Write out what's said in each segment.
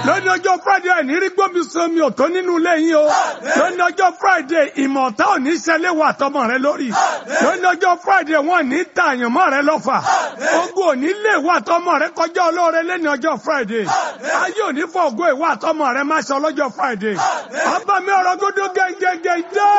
lónìí ọjọ́ friday ẹ̀ ní rí gbómi somi ò tó nínú ilé yín o lónìí ọjọ́ friday ìmọ̀ ọ̀tá ò ní ṣẹlẹ̀ wà tọmọ rẹ lórí lónìí ọjọ́ friday wọn ní ta àyànmọ́ rẹ lọ́fà ogun ò ní lè wà tọmọ rẹ kọjá olóore lẹ́ni ọjọ́ friday ayé ò ní fọ ògo ìwà tọmọ rẹ má ṣe ọlọ́jọ́ friday ọba mi ọ̀rọ̀ gbọdọ̀ gẹ́gẹ́gẹ́ dé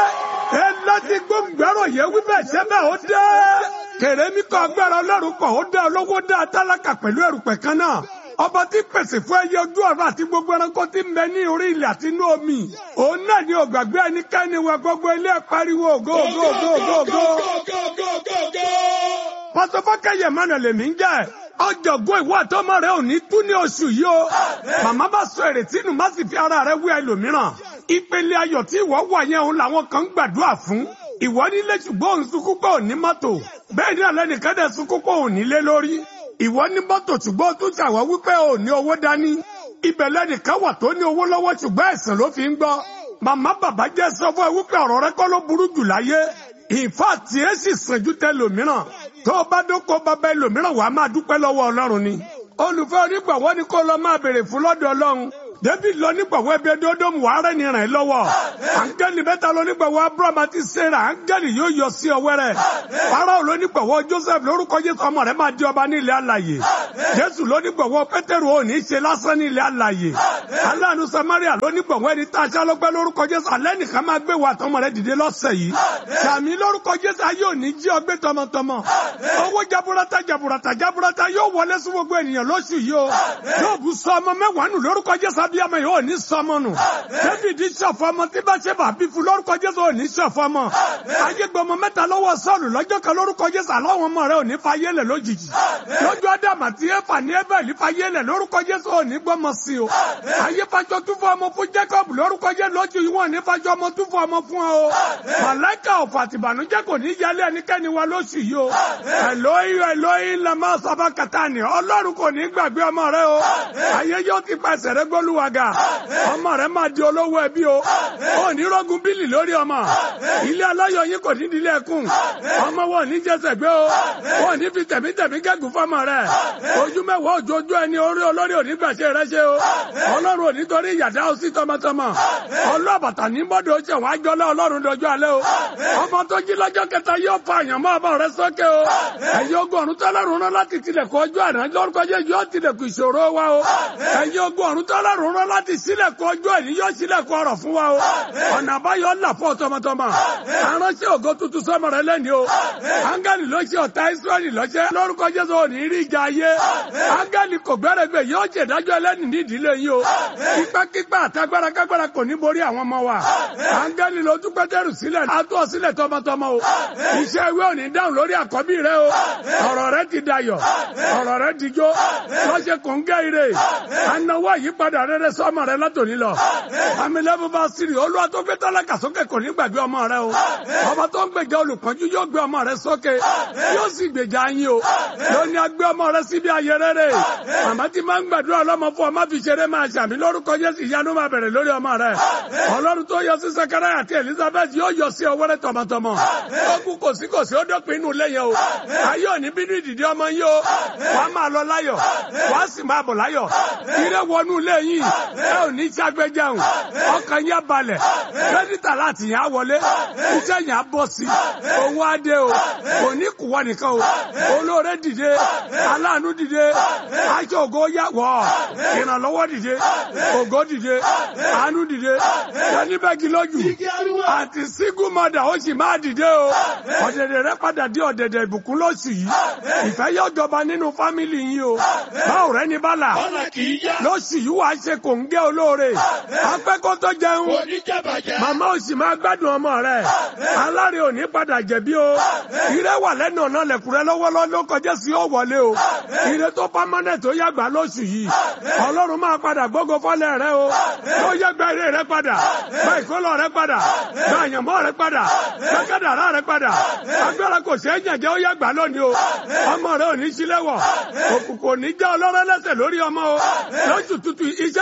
ẹ láti gbóngbẹ́rọ̀ yẹ wíbẹ̀ sẹ́bẹ̀ ó dé kèrè mi kọ́ agbára ọlọ́run kọ̀ ó dá olówó dá tálákà pẹ̀lú ẹrùpẹ̀ kan náà ọba tí pèsè fún ẹyẹ ojú ọ̀rọ̀ àti gbogbo ẹranko tí ń bẹ ní orí ilẹ̀ àti inú omi òun náà ni ògbàgbé ẹnikẹ́ni wọ gbogbo ilé pariwo ògo ògo ògo ògo ògo. pásọfọkẹyẹ mọnà lèmi ń jẹ ọjọgbọn ìwọ àtọmọ rẹ ò ní tú ní oṣù yìí o màmá bá sọ èrètí nù má sì fi ara rẹ wí ẹlòmíràn ìpele ayọ̀ tí ìwọ wà yẹn òun làwọn kan ń gbàdúrà fún ìwọ nílé ṣùgbọ́n òun sunkún pé òun ní mọ́tò bẹ́ẹ̀ ni àlẹ́nìkan dẹ̀ sunkún pé òun nílé lórí ìwọ ní mọ́tò ṣùgbọ́n tún ṣàwọ́ wípé òun ní owó dání ibẹ̀ lẹ́nìkan wà tó ní owó lọ́wọ́ ṣùgbọ́n ẹ̀sìn ló fi ń gbọ́ màmá bàbá jẹ́ sọ fún ẹ wípé ọ̀rọ̀ rẹ kọ́ ló burú jù láyé ìfà tí ẹ sì sàn ju tẹ lòmíràn tó o bá dóko bàbá ẹlòmíràn wàá máa dúpẹ́ lọ́wọ́ ọlọ́run ni olùfẹ́ onígbàwọ́ ni kó lọ máa béèrè fún lọ́dọ̀ ọlọ́run david lọ nígbàwọ́ ẹbí ẹdọọdọmù wàá rẹ ní ràn ẹ́ lọ́wọ́ áńgẹ́lì mẹ́ta lọ nígbàwọ́ abraham àti sarah áńgẹ́lì yóò yọ sí ọwọ́ rẹ̀ farao lọ nígbàwọ́ joseph lórúkọ jésù ọmọ rẹ̀ máa di ọba ní ilẹ̀ alàyè jésù lọ nígbàwọ́ pétérù ò ní í ṣe lásán ní ilẹ̀ alàyè aláàánú samaria lọ nígbàwọ́ ẹni tá a ṣá lọ́gbẹ́ lórúkọ jésù alẹ́ nìkan máa gbé wa tọmọ rẹ̀ dìde lọ́sẹ̀ yìí sàmì lórúkọ jésù ayé ò ní jí ọgbẹ́ tọmọtọmọ owó jaburata jaburata jaburata yóò wọlé sí gbogbo ènìyàn lóṣù yìí o yóò bù sọ ọmọ mẹ́wàá nù lórúkọ jésù abiyamọ yìí ò ní sọmọ nù david ṣọ̀fọ̀ ọmọ tí bá ṣe bà bí fún lórúkọ jésù ò ní ṣọ̀fọ̀ ọmọ ayégbọmọ mẹ́ta lọ́wọ́ sọ́ọ̀lù lọ́jọ́ kan lórúkọ jésù àlọ́wọ́n ọmọ rẹ ò ní fa yélẹ̀ lójijì lójú ádámà tí éfà ní ébẹ̀lì fa yélẹ̀ lórúkọ jésù ò ní gbọ́mọ sí o ayé fàjọ tún fún ọmọ fún jacob lórúkọ jésù lójú yìí wọn ní fàjọ ọmọ tún fún ọmọ fún ọ màláìka ọ̀fọ̀ àtìbànújẹ́ kò ní yálé ẹnikẹ́ni wa lóṣù yìí o ẹ̀lóyìn ẹ̀lóyìn lamá sábà kàtàní ọlọ́run kò ní gbàgbé ọmọ rẹ o ayé yóò ti pàṣẹ rẹ gbólúwàgà ọmọ rẹ máa di olówó ẹbí o ò ní rọgùn bílì lórí ọmọ ilé aláyọ̀ yín kò ní dílé ẹkùn ọmọ wọn ní jẹsẹ gbé o wọn ní fi tẹ̀mítẹ̀mí gẹ́gùn fọmọ rẹ ojú mẹ́wàá òjòjú ẹni orí olórí òní gbàṣẹ rẹ ṣe o ọlọ́run òní torí ìyàdá o sí tọmọtọmọ ọlọ́bàtà ní bọ́dọ̀ ó ṣe wọn àjọlá ọlọ́run dojú alẹ́ o ọmọ tó jí lọ́jọ́ kẹta yóò fa àyànmọ́ ọmọ rẹ sókè o ẹ̀yin ogun ọ̀run tọ́lọ́run rán láti tilẹ̀kùn ọjọ́ àná lórúkọ jẹ́ yóò tilẹ̀kùn ìṣòro wa o ẹ̀yin ogun ọ̀run tọ́lọ́run rán láti sílẹ̀kùn ọjọ́ ẹ̀ní yóò sílẹ̀kùn ọ̀rọ̀ fún wa o ọ̀nà àbáyọ ńlá fún tọmọtọmọ aránṣẹ́ ògo tuntun sọmọ rẹ lẹ́ni o áńgẹ́lì ló ṣe ọ̀tá ìsírẹ́lì lọ́ṣẹ́ lórúkọ jésù òní rí ìjà ayé áńgẹ́lì kò gbẹ́rẹ́gbẹ́ yóò ṣe ìdájọ́ ẹlẹ́ni ní ìdílé yìí o kípákípá àtagbára kágbára kò ní borí àwọn ọmọ wa áńgẹ́lì ló tún pẹ́tẹ́rù sílẹ̀ àtọ́ sílẹ̀ tọmọtọmọ o iṣẹ́ ìwé òní dáhùn lórí àkọ́bí rẹ o ọ̀rọ̀ rẹ ti dayọ̀ ọ̀rọ̀ rẹ ti jó lọ́ṣẹ́ kò ń gẹ́ ire anáwó àyípadà rere sọ́mọ rẹ látòní lọ àmì lẹ́bù bá sírì olúwa tó gbé tálákà sókè kò ní gbàgbé ọmọ rẹ o ọba tó ń gbèjà olùpọ́njú yóò gbé ọmọ rẹ sókè yóò sì gbèjà yín o yóò ní agbé ọmọ rẹ síbi ayé rere màmá tí máa ń gbàdúrà ọlọ́mọ fún ọmọ fi ṣeré máa ṣàmì lórúkọ Jésù ìyanu máa bẹ̀rẹ̀ lórí ọmọ rẹ ọlọ́run tó yọ sí Sakaraya àti Elizabeth yóò yọ sí ọwọ́ rẹ tọmọtọmọ ó kú kò sí kò sí ó dọ́pin inú lẹ́yìn o ayé òní bínú ìdìdí ọmọ yín o wà á máa lọ láyọ̀ wà á sì máa bọ̀ láyọ̀ ire wọnú lẹ́yìn ẹ ò ní ṣàgbéjẹun ọkàn yẹn balẹ̀ kírẹ́dítà láti yẹn á wọlé iṣẹ́ yẹn á bọ̀ sí owó adé o kò ní kùwọ́ nìkan o olóore dìde aláàánú dìde aṣọ ògo yà wọ̀ ìrànlọ́wọ́ dìde ògo dìde àánú dìde yẹnibẹ́gi lójú àti sígú mọ́dà ó sì máa dìde o ọ̀dẹ̀dẹ̀ rẹ padà dé ọ̀dẹ̀dẹ̀ ìbùkún lóṣù yìí ìfẹ́ yóò jọba nínú fámìlì yín o báwo rẹ ní bálà lóṣù yìí wàá ṣe kò ń gé olóore apẹ́kọ́ tó jẹun màmá ò sì máa gbádùn ọmọ rẹ aláre ò ní padà jẹ̀bi o ire wà lẹ́nu ọ̀nà lẹ̀kùrẹ́ lọ́wọ́lọ́wọ́ ló kọjá sí ó wọlé o ire tó pámánẹ̀ tó yàgbá lóṣù yìí ọlọ́run máa padà gbógo fọ́lẹ̀ rẹ o tó yàgbá ire rẹ padà gba ìkólọ rẹ padà gba àyànmọ́ rẹ padà gba kádàrá rẹ padà agbára kò ṣeé jẹ̀jẹ̀ ó yàgbá lónìí o ọmọ rẹ ò ní sílẹ̀wọ̀ òkùnkùn ò ní já ọlọ́rọ̀ lẹ́sẹ̀ lórí ọmọ o lóṣù tutù iṣẹ́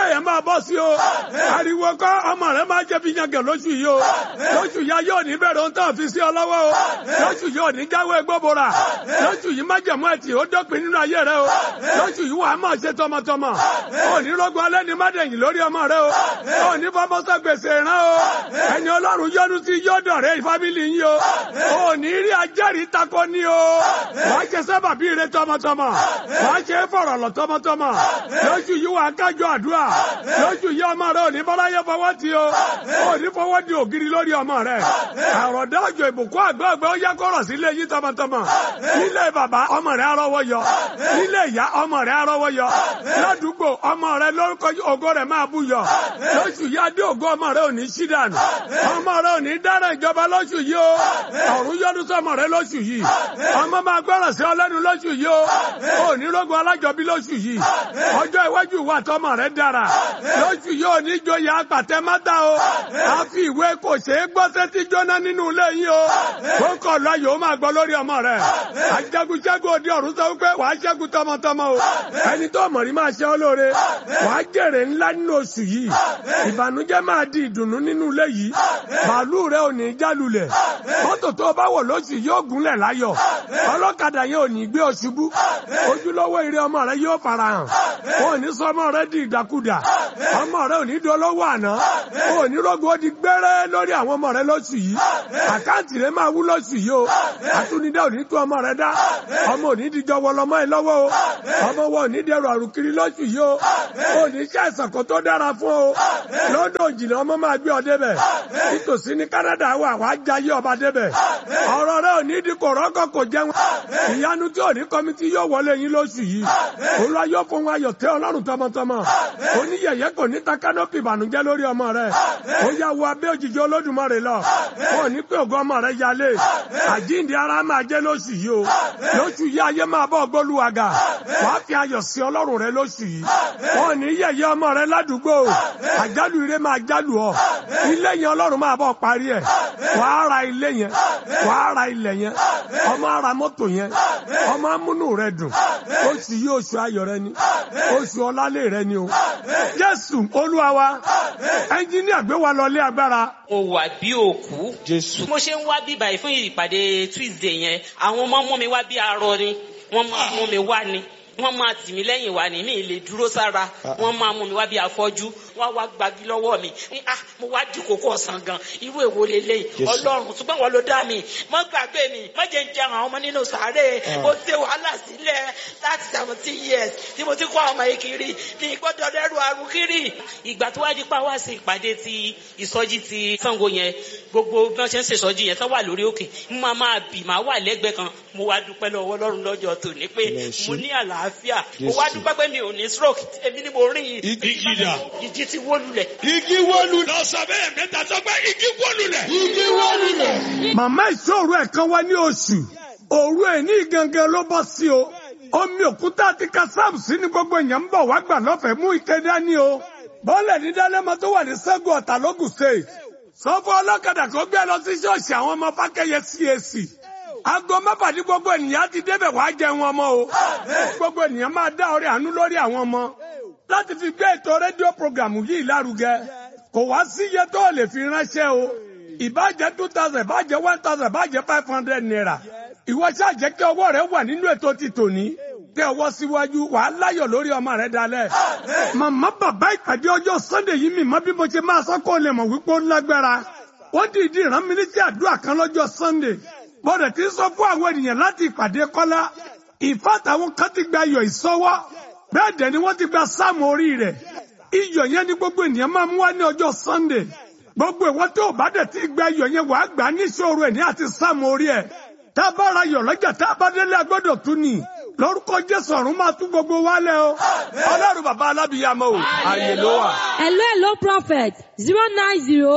iṣẹ́ yẹn máa bọ́ sí o ariwo kọ́ ọmọ rẹ máa jẹ́ fi yangàn lóṣù yìí o lóṣù yá yóò ní bẹ̀rẹ̀ ohun tó fi sí ọ lọ́wọ́ o lóṣù yóò ní jáwé gbóbora lóṣù yìí má jẹ̀mú ẹ̀tì ó dọ́pin nínú ayé rẹ o lóṣù yìí wà á máa ṣe tọmọtọmọ ò ní rọgbọ alẹ́ ní mádẹ̀yìn lórí ọmọ rẹ o ò ní fọmọsọ gbèsè rán o ẹni ọlọ́run yọ́nú sí yọ́dọ̀ rẹ fábílì yín o ò ní rí ajẹ́rìí takọ ní o wàá ṣe sábàbí rẹ tọmọtọmọ wàá ṣe fọ̀rọ̀ lọ tọmọtọmọ lóṣù yìí wà á kájọ àdúrà lóṣù yìí ọmọ rẹ ò ní bọ́láyé fọwọ́ ti o ò ní fọwọ́ di ògiri lórí ọmọ rẹ àròdá òjò ìbùkún àgbọ̀gbẹ́ ó yẹ kọ́rọ̀ sílé yín tọmọtọmọ nílé bàbá ọmọ rẹ arọ́wọ́ yọ nílé ìyá ọmọ rẹ arọ́wọ́ yọ ládùúgbò ọmọ rẹ lórúkọ ògo rẹ máa bú yọ lóṣù yìí adé ògo ọmọ rẹ ò ní sí dànù ọmọ rẹ ò ní dára ìjọba lóṣù yìí o ọ̀run yọ́dún sọmọ rẹ lóṣù yìí ọmọ máa gbọ́ràn sí ọlẹ́nu lóṣù yìí o ò ní rógun alájọbí lóṣù yìí ọjọ́ iwájú ìwà tọmọ rẹ dára lóṣù yìí ò ní joyè apàtẹ mátà o a fi ìwé kò ṣeé gbọ́ sétí jóná nínú ilé yìí o kó kọ̀ lọ yòó máa gbọ́ lórí ọmọ rẹ ajagunṣẹ́gun òde ọ̀run sọ wípé wàá ṣẹ́gun tọmọtọmọ o ẹni tó mọ̀rí máa ṣe ọ́ lóore wàá jèrè ńlá nínú oṣù yìí ìbànújẹ́ máa di ìdùnnú nínú ilé yìí bàálù rẹ ò ní jálulẹ̀ mọ́tò tó bá wọ̀ lóṣù yóò gúnlẹ̀ láyọ̀ ọlọ́kadà yẹn ò ní gbé ọ ṣubú ojúlówó ire ọmọ rẹ yóò farahàn wọn ò ní sọ ọmọ rẹ di ìdàkudà ọmọ rẹ ò ní dolówó àná wọn ò ní rògbò ó di gbẹ́rẹ́ lórí àwọn ọmọ rẹ lóṣù yìí àkáǹtì rẹ máa wú lóṣù yìí o àtúndá ò ní tú ọmọ rẹ dá ọmọ ò ní dijọ́ wọlọmọ ẹ lọ́wọ́ o ọmọ wọn ò ní dẹrù àrùkiri lóṣù yìí o ò ní ṣe àìsàn kan tó dára fún o lọ́dọ̀ òjìlẹ̀ ọmọ máa gbé ọ débẹ̀ nítòsí ní Canada wà wá jayé ọba débẹ̀ ọ̀rọ̀ rẹ ò ní di kòrọ́kọ̀ kò jẹun ìyanu tí ò ní kọ́mítì yóò wọlé yín lóṣù yìí olúwa yóò fún wa ayọ̀ tẹ́ ọlọ́run tọmọtọmọ oníyẹ̀yẹ́ kò ní ta kánọ́pì ìbànújẹ́ lórí ọmọ rẹ ó yà wọ abẹ́ òjìji olódùmarè lọ ò ní pé ògo ọmọ rẹ yálé àjíǹde ara máa jẹ́ lóṣù yìí o lóṣù yìí ayé máa bọ́ gbólúwàgà wàá fi ayọ̀ sí ọlọ́run rẹ lóṣù yìí wọn ò ní yẹ̀yẹ́ ọmọ rẹ ládùúgbò àjálù ire máa jálù ọ ilé yẹn ọlọ́run máa bọ́ parí ẹ̀ wàá ra ilé yẹn wàá ra ilẹ̀ yẹn ọmọ ara mọ́tò yẹn ọmọ amúnú rẹ dùn oṣù yìí oṣù ayọ̀ rẹ ni oṣù ọlálẹ rẹ ni o jésù olúwa wa ẹnjíníà gbé wa lọ lé agbára mo wà bí òkú. Jésù. mo ṣe ń wá bí báyìí fún ìpàdé tuesday yẹn àwọn ọmọ mú mi wá bí arọ ni wọ́n máa mú mi wá ni wọ́n máa tì mí lẹ́yìn wá ní mi lè dúró sára wọ́n máa mú mi wá bí afọ́jú wọ́n wá gbagi lọ́wọ́ mi ní ah mo wá di kókó ọ̀sán gan irú èwo lélẹ̀ Jésù. ọlọ́run ṣùgbọ́n wọ́n ló dá mi má gbàgbé mi má jẹ́ ń jẹ àwọn ọmọ nínú sàárè mo ṣe wàhálà sílẹ̀ láti seventeen years tí mo ti kó àwọn ọmọ yìí kiri ní gbọ́dọ̀ dẹ́rù àrùn kiri ìgbà tó wá di pa wá sí ìpàdé ti ìsọjí ti Ṣàngó yẹn gbogbo bí wọ́n ṣe ń ṣèṣọjí yẹn tó wà lórí òkè mo máa máa bì máa wà lẹ́gbẹ̀ẹ́ kan mo wá dúpẹ́ lọ́wọ́ Ọlọ́run lọ́jọ́ tòní pé Ẹ ṣé. mo ní àlàáfíà mo wá Jésù. dúpẹ́ pé mi ò ní stroke èmi ni mo rìn yìí Igi dà. ìjì ti wó lulẹ̀ Igi wọ́lu. lọ sọ bẹ́ẹ̀ mẹ́ta sọ pé igi wó lulẹ̀. Igi wọ́lu lẹ̀. màmá ìṣòro ẹ̀ kan wá ní oṣù òru ẹ̀ ní gangan ló bọ́ sí o omi òkúta àti kásáàmù sí ni gbogbo èèyàn ń bọ̀ wá gbà lọ́fẹ̀ẹ́ mú ike dání o bọ́ọ̀lẹ̀ ní dálẹ́mọ tó wà ní sẹ́gun ọ̀tà lógùn state sọ fún ọlọ́kadà kó gbé lọ sí ṣọ́ọ̀ṣì àwọn ọmọ fákẹ́yẹ CAC aago mẹ́fà ní gbogbo ènìyàn ti débẹ̀ wá jẹun ọmọ o gbogbo ènìyàn máa dá ọrẹ àánú lórí àwọn ọmọ láti fi gbé ètò rédíò programu yìí lárugẹ kò wá sí iye tó lè fi ránṣẹ́ o ìbàjẹ́ two thousand ìbàjẹ́ one thousand ìbàjẹ́ five hundred naira ìwọ ṣáà jẹ́ kí ọwọ́ rẹ wà nínú ètò ti tòní tẹ ọwọ́ síwájú wàá láyọ̀ lórí ọmọ rẹ dalẹ̀. màmá bàbá ìpàdé ọjọ́ sunday yìí mi mọ bí mo ṣe máa sọ kó lè mọ̀ wípé ó lágbára wọ́n dìídì rán mi létí àdúrà kan lọ́jọ́ sunday bọ́dẹ̀ tí ń sọ fún àwọn ènìyàn láti ìpàdé kọ́lá ìfàtàwọn kan ti gba ayọ̀ ìsọwọ́ bẹ́ẹ̀ dẹ̀ ni wọ́n ti gba sáàmù orí rẹ̀ iyọ̀ yẹn ni gbogbo ènìyàn máa mú wá ní ọjọ́ sunday gbogbo ìwọ́n tó bá dẹ̀ ti gba iyọ̀ yẹn wàá gbà ní ìṣòro ẹ̀ ní àti sáàmù orí ẹ̀ tá a bá ra iyọ̀ lọ́jà tá a bá délé agbọ́dọ̀ tún ni lórúkọ jésù ọ̀run máa tún gbogbo wálẹ̀ o ọlọ́run bàbá alábìyàmọ́ o àyè ló wà. Hello, hello, prophet. Zero nine zero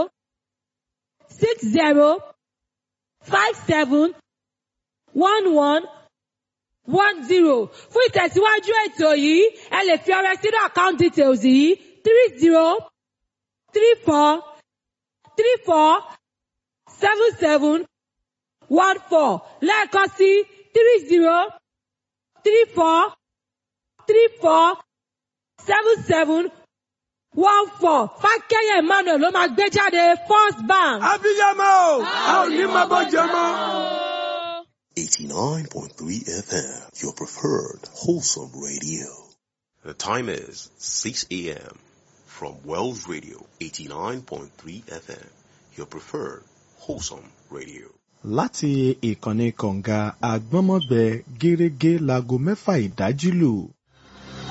six zero five seven one one one zero. Fún ìtẹ̀síwájú ètò yìí, ẹ lè fi ọrẹ sínú account details yìí three zero three four three four seven seven one four lẹ́ẹ̀kan sí three zero three four three four seven seven one four fákẹ́yẹ emmanuel ló máa gbé jáde first bank. abiyamọ o a ò ní máa bọ́ jẹ mọ́. 89.3 FM, your preferred wholesome radio. The time is 6 a.m. from Wells Radio, 89.3 FM, your preferred wholesome radio. láti ìkànnì kọ̀ǹga àgbọ́nmọ́gbẹ gẹ́rẹ́gẹ́ láago mẹ́fà ìdájí lù